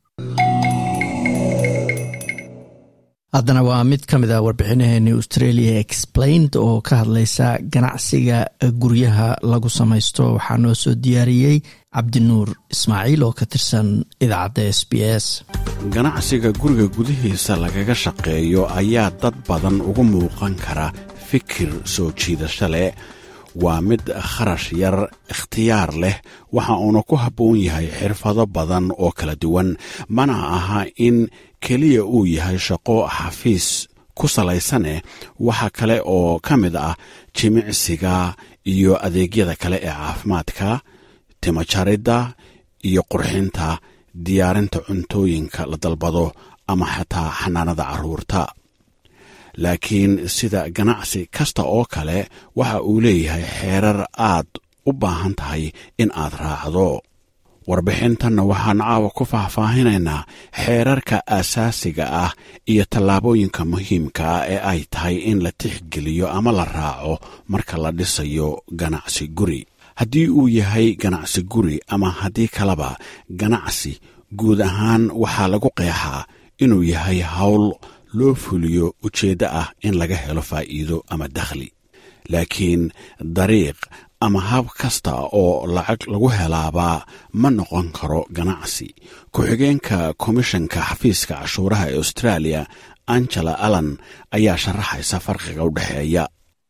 haddana waa mid ka mid a warbixinaheeni australia explained oo ka hadlaysa ganacsiga guryaha lagu samaysto waxaa noo soo diyaariyey cabdinuur ismaaciil oo ka tirsan idaacadda s b s
ganacsiga guriga gudihiisa lagaga shaqeeyo ayaa dad badan ugu muuqan kara fikir soo jiidasho leh waa mid kharash yar ikhtiyaar leh waxa uuna ku habboon yahay xirfado badan oo kala duwan mana aha in keliya uu yahay shaqo xafiis ku salaysaneh waxa kale oo ka mid ah jimicsiga iyo adeegyada kale ee caafimaadka timajaridda iyo qurxinta diyaarinta cuntooyinka la dalbado ama xataa xanaanada carruurta laakiin sida ganacsi kasta oo kale waxa uu leeyahay xeerar aad u baahan tahay in aad raacdo warbixintanna waxaan caawa ku faahfaahinaynaa xeerarka aasaasiga ah iyo tallaabooyinka muhiimka ah ee ay tahay in la tixgeliyo ama la raaco marka la dhisayo ganacsi guri haddii uu yahay ganacsi guri ama haddii kaleba ganacsi guud ahaan waxaa lagu qeexaa inuu yahay howl loo fuliyo ujeeddo ah in laga helo faa'iido ama dakhli laakiin dariiq ama hab kasta oo lacag lagu helaabaa ma noqon karo ganacsi ku-xigeenka komishanka xafiiska cashuuraha ee australia angela allan ayaa sharaxaysa farqiga u dhexeeya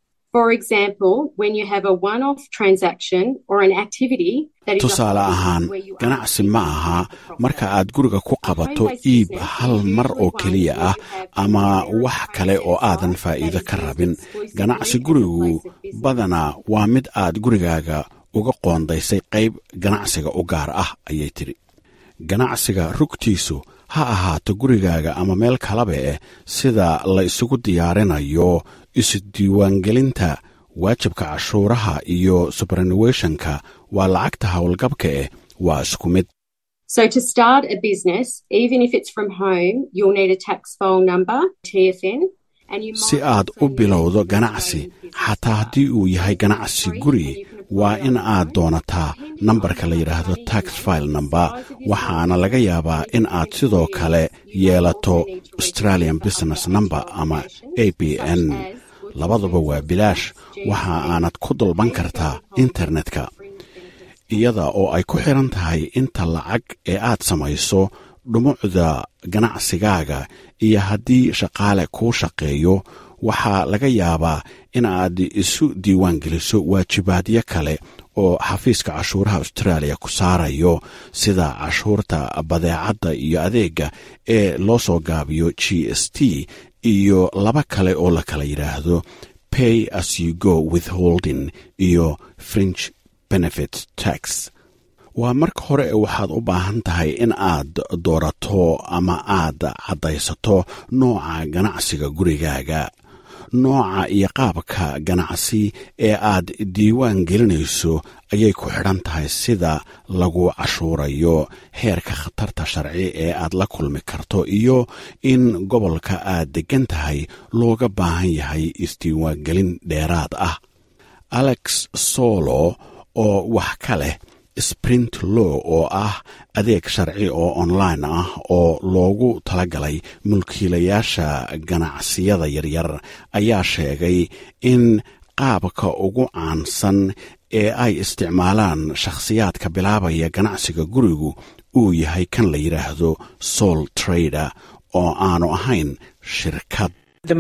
tusaale ahaan ganacsi ma aha marka aad guriga ku qabato iib hal mar oo keliya ah ama wax kale oo aadan faa'iido ka rabin ganacsi gurigu badanaa waa mid aad gurigaaga uga qoondaysay qayb ganacsiga u gaar ah ayay tidhi ganacsiga rugtiisu ha ahaato gurigaaga ama meel kalaba eh sida la isugu diyaarinayo isdiiwaangelinta waajibka cashuuraha iyo subranuweshonka waa lacagta howlgabka eh waa isku mid si aad u bilowdo ganacsi xataa haddii uu yahay ganacsi guri waa in aad doonataa nambarka la yidhaahdo tax file number waxaana laga yaabaa in aad sidoo kale yeelato australian business number ama a b n labaduba waa bilaash waxa aanad ku dalban kartaa internetka iyada oo ay ku xiran tahay inta lacag ee aad samayso dhumucda ganacsigaaga iyo haddii shaqaale kuu shaqeeyo waxaa laga yaabaa in aad isu diiwaan geliso waajibaadyo kale oo xafiiska cashuuraha austraaliya ku saarayo sida cashuurta badeecadda iyo adeega ee loo soo gaabiyo g s t iyo laba kale oo la kala yidhaahdo pay as you go withholding iyo fringe benefit tax waa marka hore waxaad u baahan tahay in aad doorato ama aad caddaysato nooca ganacsiga gurigaaga nooca iyo qaabka ganacsi ee aad diiwaan gelinayso ayay ku xidhan tahay sida lagu cashuurayo heerka khatarta sharci ee aad la kulmi karto iyo in gobolka aad deggan tahay looga baahan yahay isdiiwaangelin dheeraad ah alex solo oo wax ka leh sprint law oo ah adeeg sharci oo online ah oo loogu talagalay mulkiilayaasha ganacsiyada yaryar ayaa sheegay in qaabka ugu caansan ee ay isticmaalaan shakhsiyaadka bilaabaya ganacsiga gurigu uu yahay kan la yidhaahdo soul trader oo aanu ahayn shirkad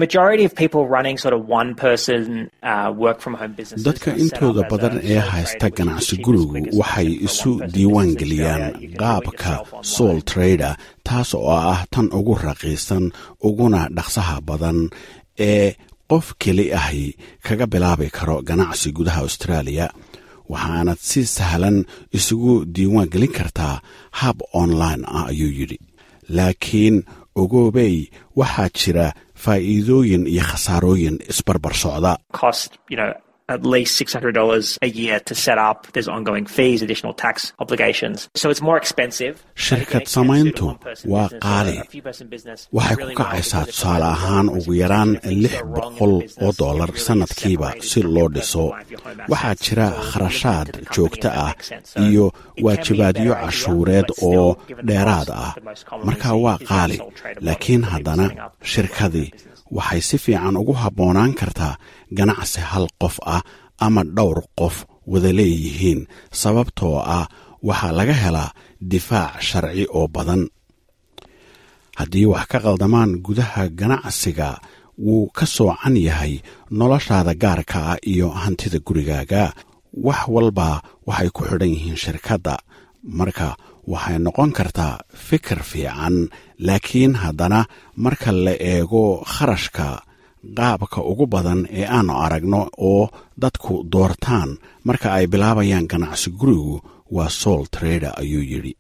dadka intooda badan ee haysta ganacsi gurigu waxay isu diiwaan geliyaan qaabka soul trader taas oo ah tan ugu raqiisan uguna dhaqsaha badan ee qof keli ahi kaga bilaabi karo ganacsi gudaha austraaliya waxaanad si sahlan isugu diiwaan gelin kartaa hab online ah ayuu yidhi laakiin ogoobey waxaa jira faa'iidooyin iyo khasaarooyin isbarbar socda
at least $600 a year to set up. There's ongoing fees, additional tax obligations. So it's more expensive.
shirkad samayntu waa qaali waxay ku kacaysaa tusaale ahaan ugu yaraan lix boqol oo dollar sannadkiiba si loo dhiso waxaa jira kharashaad joogto ah iyo waajibaadyo cashuureed oo dheeraad ah marka waa qaali laakiin haddana shirkadii waxay si fiican ugu habboonaan kartaa ganacsi hal qof ah ama dhowr qof wada leeyihiin sababtoo ah waxaa laga helaa difaac sharci oo badan haddii wax ka qaldamaan gudaha ganacsiga wuu ka soocan yahay noloshaada gaarka ah iyo hantida gurigaaga wax walba waxay ku xidhan yihiin shirkadda marka waxay noqon kartaa fikir fiican laakiin haddana marka la eego kharashka qaabka ugu badan ee aanu aragno oo dadku doortaan marka ay bilaabayaan ganacsi gurigu waa soul trader ayuu yidhi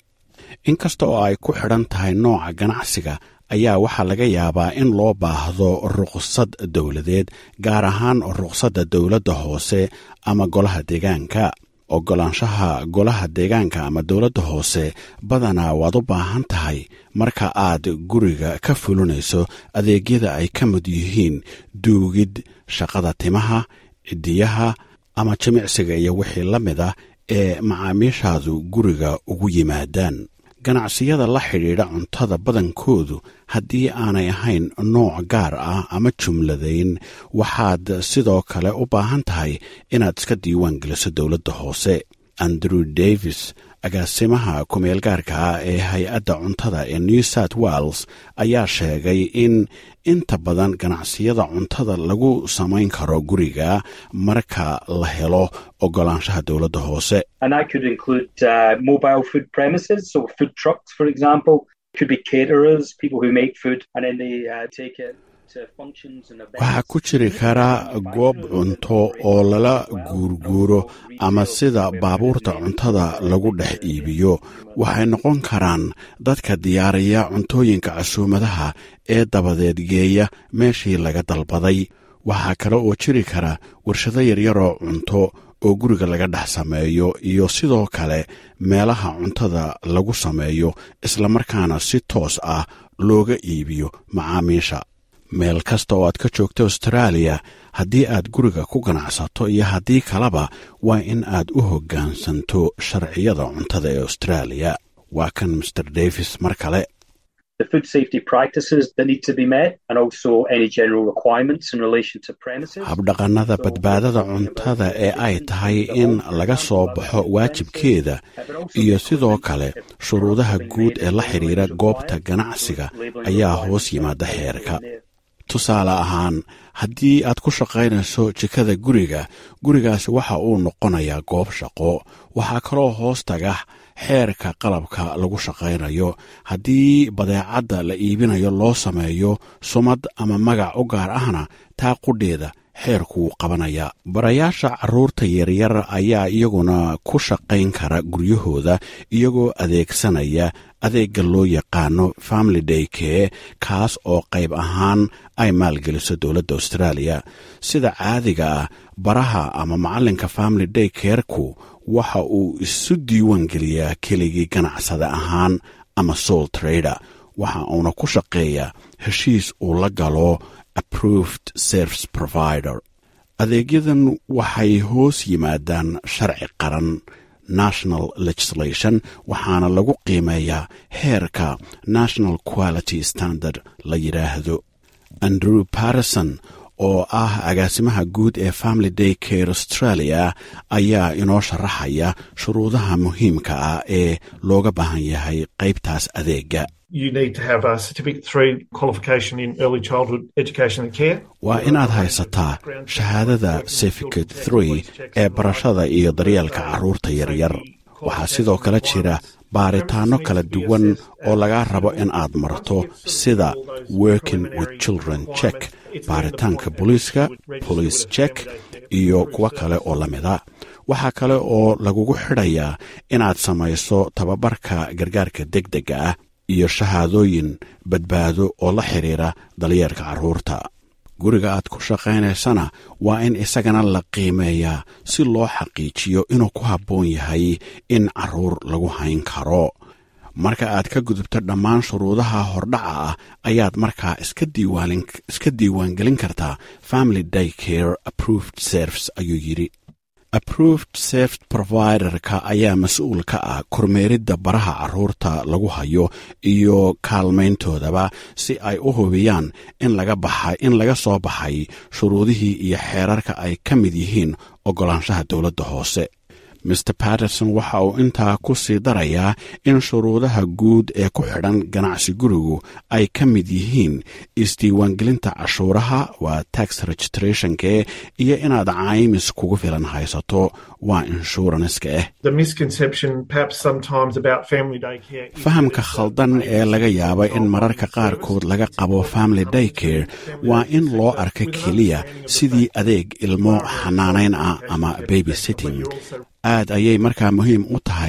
inkasta oo ay ku xidhan tahay nooca ganacsiga ayaa waxaa laga yaabaa in loo baahdo ruqsad dowladeed gaar ahaan ruqsadda dowladda hoose ama golaha deegaanka oggolaanshaha golaha deegaanka ama dowladda hoose badanaa waad u baahan tahay marka aad guriga ka fulinayso adeegyada ay ka mid yihiin duugid shaqada timaha cidiyaha ama jimicsiga iyo wixii la mid ah ee macaamiishaadu guriga ugu yimaadaan ganacsiyada la xidhiidha cuntada badankoodu haddii aanay ahayn nooc gaar ah ama jumladayn waxaad sidoo kale u baahan tahay inaad iska diiwaan geliso dowladda hoose andrew davis agaasimaha kumeel gaarka ah ee hay-adda cuntada ee new south wales ayaa sheegay in inta badan ganacsiyada cuntada lagu samayn karo guriga marka la helo ogolaanshaha dowladda hoose
And that could include uh, mobile food premises, so food trucks, for example. Could be caterers, people who make food, and then they uh, take it to functions and events.
waxaa ku jiri kara goob cunto oo lala guurguuro ama sida baabuurta cuntada lagu dhex iibiyo waxay noqon karaan dadka diyaariya cuntooyinka casuumadaha ee dabadeed geeya meeshii laga dalbaday waxaa kale oo jiri kara warshado yaryaroo cunto oo guriga laga dhex sameeyo iyo sidoo kale meelaha cuntada lagu sameeyo islamarkaana si toos ah looga iibiyo macaamiisha meel kasta oo aad ka joogto austraaliya haddii aad guriga ku ganacsato iyo haddii kaleba waa in aad u hoggaansanto sharciyada cuntada ee austraaliya waa kan master davis mar kale
The food safety practices that need to be met, and also any general requirements in relation to premises.
habdhaqannada badbaadada cuntada ee ay tahay in laga soo baxo waajibkeeda iyo sidoo kale shuruudaha guud ee la xidhiira goobta ganacsiga ayaa hoos yimaada xeerka tusaale ahaan haddii aad ku shaqaynayso jikada guriga gurigaasi waxa uu noqonayaa goob shaqo waxaa kaloo hoos taga xeerka qalabka lagu shaqaynayo haddii badeecadda la iibinayo loo sameeyo sumad ama magac u gaar ahna taa qudheeda xeerkuu qabanaya barayaasha carruurta yaryar ayaa iyaguna ku shaqayn kara guryahooda iyagoo adeegsanaya adeegga loo yaqaano family day kee kaas oo qayb ahaan ay maalgeliso dowladda austraaliya sida caadiga ah baraha ama macallinka family day keerku waxa uu isu diiwaan geliyaa keligii ganacsada ahaan ama soul trader waxa uuna ku shaqeeyaa heshiis uu la galo approved service provider adeegyadan waxay hoos yimaadaan sharci qaran national legislation waxaana lagu qiimeeyaa heerka national quality standard la yidhaahdo andrew patterson oo ah agaasimaha guud ee family day care australia ayaa inoo sharaxaya shuruudaha muhiimka ah ee looga baahan yahay qaybtaas adeega
You need to have a Certificate 3 qualification in early childhood education and care.
waa inaad haysataa shahaadada certificate three ee barashada iyo daryeelka carruurta yaryar waxaa sidoo kale jira baaritaanno kala duwan oo laga rabo in aad marto sida working with children check baaritaanka booliiska police check iyo kuwo kale oo la mida waxaa kale oo lagugu xidhayaa inaad samayso tababarka gargaarka deg dega ah iyo shahaadooyin badbaado oo la xidhiira dalyeerka carruurta guriga aad ku shaqaynaysana waa in isagana la qiimeeyaa si loo xaqiijiyo inuu ku habboon yahay in carruur lagu hayn karo marka aad ka gudubto dhammaan shuruudaha hordhaca ah ayaad markaa iska diiwaangelin kartaa family day care approved service ayuu yidhi approved service providerka ayaa mas-uul ka ah kormeeridda baraha carruurta lagu hayo iyo kaalmayntoodaba si ay u hubiyaan in laga baxay in laga soo baxay shuruudihii iyo xeerarka ay ka mid yihiin oggolaanshaha dowladda hoose master patterson waxa uu intaa ku sii darayaa in shuruudaha guud ee ku xidhan ganacsi gurigu ay ka mid yihiin isdiiwaangelinta cashuuraha waa tax registrationke iyo inaad caymis kugu filan haysato waa inshuranska ah
The misconception, perhaps sometimes, about family day care. is
fahamka khaldan ee laga yaaba in mararka qaarkood laga qabo family day care waa in loo arka keliya sidii adeeg ilmo xanaanayn ah ama baby sitting aad ayay markaa muhiim u tahay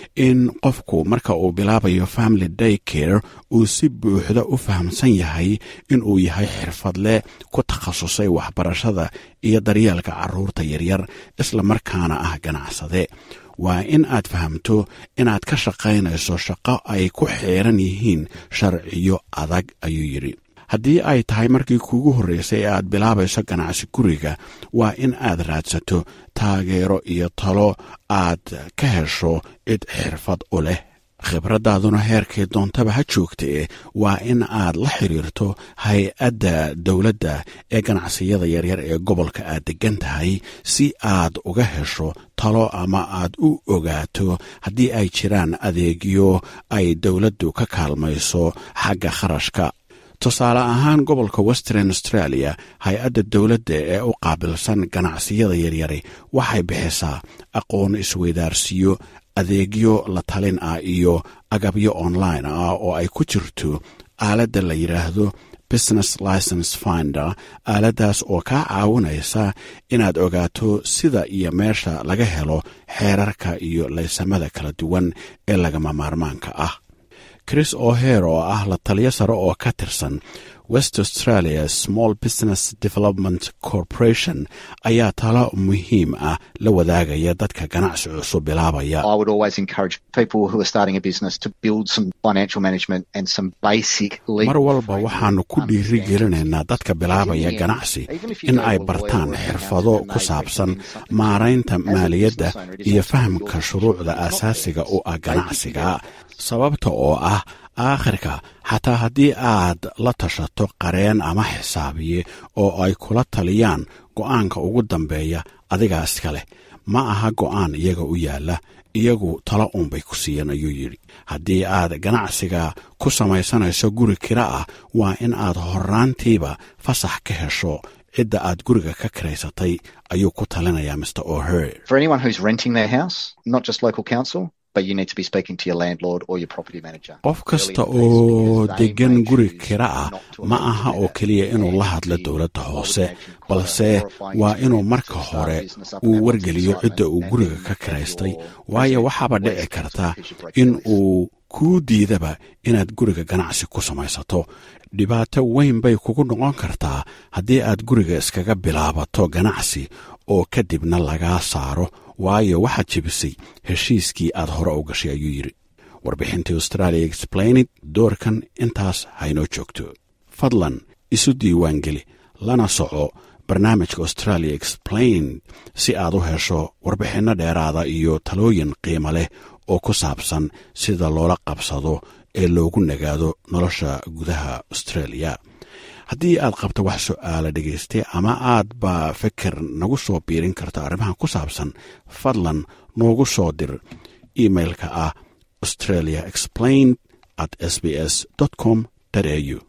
in qofku marka uu bilaabayo family day care uu si buuxda u fahamsan yahay inuu yahay xirfadle ku takhasusay waxbarashada iyo daryeelka carruurta yaryar isla markaana ah ganacsade waa in aad fahamto inaad ka shaqaynayso shaqo ay ku xeeran yihiin sharciyo adag ayuu yidhi haddii ay tahay markii kuugu horraysay ee aad bilaabayso ganacsi guriga waa in aad raadsato taageero iyo talo aad ka hesho cid xirfad u leh khibraddaaduna heerkay doontaba ha joogtee waa in aad la xiriirto hay-adda dowladda ee ganacsiyada yaryar ee gobolka aad deggan tahay si aad uga hesho talo ama aad u ogaato haddii ay jiraan adeegyo ay dowladdu ka kaalmayso xagga kharashka tusaale ahaan gobolka western australia hay-adda dowladda ee u qaabilsan ganacsiyada yaryari waxay bixisaa aqoon isweydaarsiyo adeegyo la talin ah iyo agabyo online ah oo ay ku jirto aaladda la yidhaahdo business license finder aaladdaas oo kaa caawinaysa inaad ogaato sida iyo meesha laga helo xeerarka iyo laysamada kala duwan ee lagama maarmaanka ah chris oher oo ah la taliyo sare oo ka tirsan west australia small business development corporation ayaa talo muhiim ah la wadaagaya dadka ganacsi cusub bilaabaya
I would always encourage people who are starting a business to build some financial management and some basic legal
mar walba waxaannu ku dhiiri gelinaynaa dadka bilaabaya ganacsi in ay bartaan xirfado ku saabsan maaraynta maaliyadda iyo fahamka shuruucda aasaasiga u ah ganacsiga sababta oo ah aakhirka xataa haddii aad la tashato qareen ama xisaabiye oo ay kula taliyaan go'aanka ugu dambeeya adigaa iska leh ma aha go'aan iyaga u yaalla iyagu talo uunbay ku siiyeen ayuu yidhi haddii aad ganacsiga ku samaysanayso guri kira ah waa in aad horraantiiba fasax ka hesho cidda aad guriga ka kiraysatay ayuu ku talinayaa mr oher
For anyone who's renting their house, not just local council, but you need to be speaking to your landlord or your property manager.
qof kasta oo deggan guri kira ah ma aha oo keliya inuu la hadlo dowladda hoose balse waa inuu marka hore uu wargeliyo cidda uu guriga ka kiraystay waayo waxaaba dhici karta in uu kuu diidaba inaad guriga ganacsi ku samaysato dhibaato weyn bay kugu noqon kartaa haddii aad guriga iskaga bilaabato ganacsi oo kadibna lagaa saaro waayo waxaad jebisay heshiiskii aad hore u gashay ayuu yidhi warbixintii australia explained doorkan intaas haynoo joogto fadlan isu diiwaangeli lana soco barnaamijka australia explained si aad u hesho warbixinno dheeraada iyo talooyin qiimo leh oo ku saabsan sida loola qabsado ee loogu nagaado nolosha gudaha australia haddii aad qabto wax su'aala dhegaystay ama aad ba fikir nagu soo biirin karta arrimahan ku saabsan fadlan noogu soo dir imailka ah australia explained at s b s com au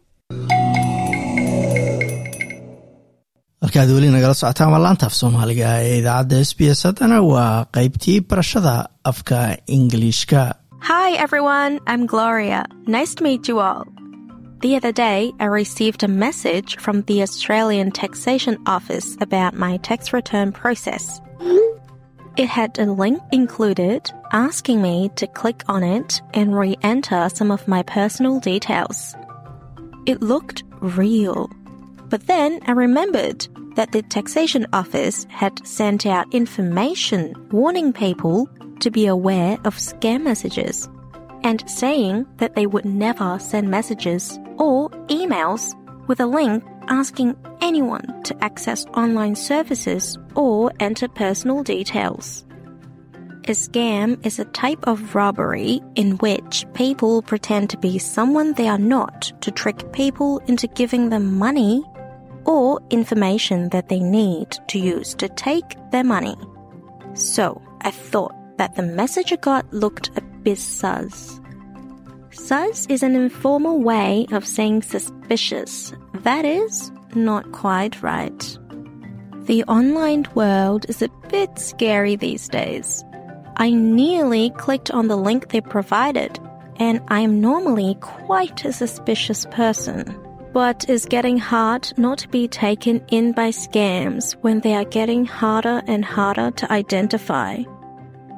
markaad weli nagala socotaan waa laanta af soomaaliga ee idaacadda s b s haddana waa qaybtii barashada afka ingiliishka
Hi everyone, I'm Gloria. Nice to meet you all. The other day, I received a message from the Australian Taxation Office about my tax return process. It had a link included asking me to click on it and re enter some of my personal details. It looked real. But then I remembered that the Taxation Office had sent out information warning people to be aware of scam messages and saying that they would never send messages or emails with a link asking anyone to access online services or enter personal details. A scam is a type of robbery in which people pretend to be someone they are not to trick people into giving them money or information that they need to use to take their money. So I thought that the message I got looked a bit sus. Sus is an informal way of saying suspicious. That is, not quite right. The online world is a bit scary these days. I nearly clicked on the link they provided, and I am normally quite a suspicious person. But it's getting hard not to be taken in by scams when they are getting harder and harder to identify.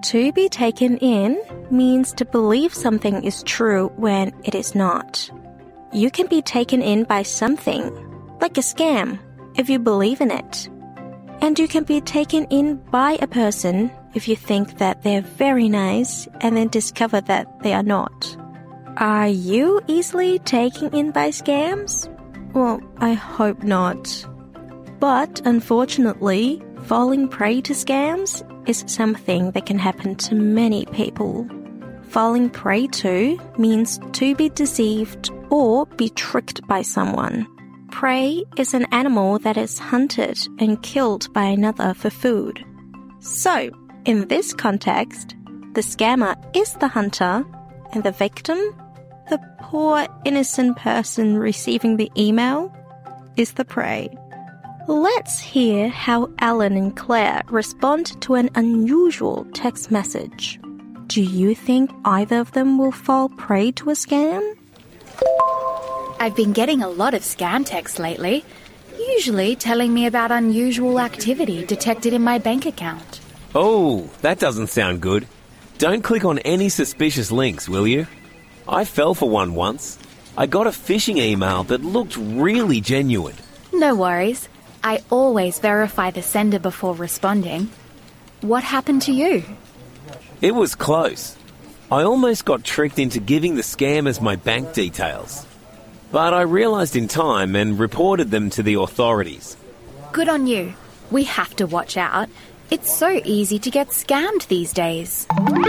To be taken in means to believe something is true when it is not. You can be taken in by something, like a scam, if you believe in it. And you can be taken in by a person if you think that they're very nice and then discover that they are not. Are you easily taken in by scams? Well, I hope not. But unfortunately, falling prey to scams is something that can happen to many people. Falling prey to means to be deceived or be tricked by someone. Prey is an animal that is hunted and killed by another for food. So, in this context, the scammer is the hunter and the victim, the poor innocent person receiving the email, is the prey. Let's hear how Alan and Claire respond to an unusual text message. Do you think either of them will fall prey to a scam?
I've been getting a lot of scam texts lately, usually telling me about unusual activity detected in my bank account.
Oh, that doesn't sound good. Don't click on any suspicious links, will you? I fell for one once. I got a phishing email that looked really genuine.
No worries. I always verify the sender before responding. What happened to you?
It was close. I almost got tricked into giving the scammers my bank details. But I realised in time and reported them to the authorities.
Good on you. We have to watch out. It's so easy to get scammed these days.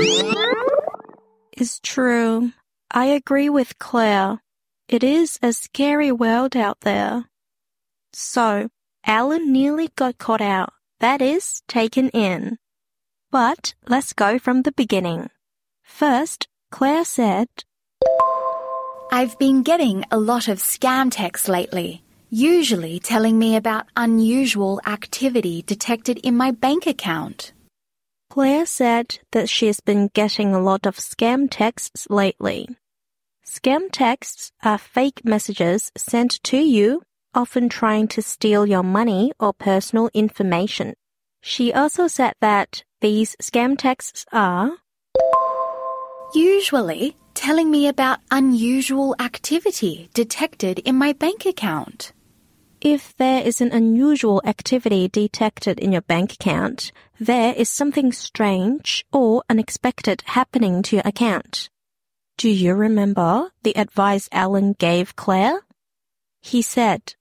It's true. I agree with Claire. It is a scary world out there. So, Alan nearly got caught out. That is, taken in. But let's go from the beginning. First, Claire said,
I've been getting a lot of scam texts lately, usually telling me about unusual activity detected in my bank account.
Claire said that she's been getting a lot of scam texts lately. Scam texts are fake messages sent to you, often trying to steal your money or personal information. She also said that these scam texts are
Usually telling me about unusual activity detected in my bank account.
If there is an unusual activity detected in your bank account, there is something strange or unexpected happening to your account. Do you remember the advice Alan gave Claire? He said,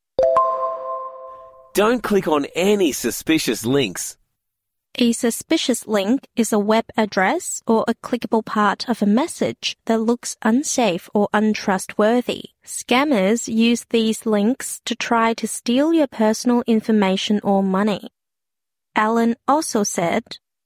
Don't click on any suspicious links.
A suspicious link is a web address or a clickable part of a message that looks unsafe or untrustworthy. Scammers use these links to try to steal your personal information or money. Alan also said,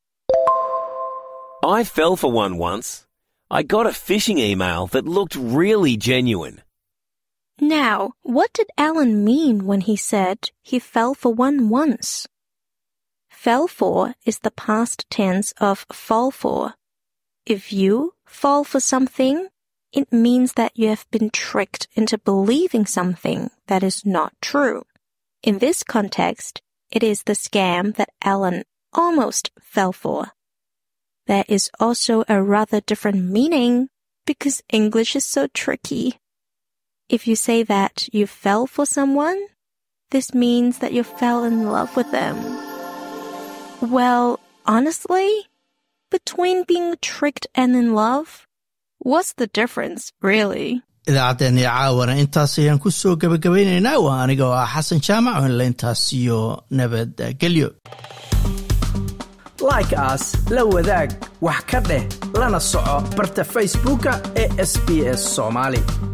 I fell for one once. I got a phishing email that looked really genuine.
Now, what did Alan mean when he said he fell for one once? Fell for is the past tense of fall for. If you fall for something, it means that you have been tricked into believing something that is not true. In this context, it is the scam that Alan almost fell for. There is also a rather different meaning because English is so tricky. If you say that you fell for someone, this means that you fell in love with them. Well, honestly, between being tricked and in love, what's the difference, really?
idaacaddeenii caawana intaas ayaan ku soo gebagabaynaynaa waa aniga oo ah xasan jaamac onle intaas iyo nabadgelyo
like aas la wadaag wax ka dheh lana soco barta facebooka ee sb s soomaali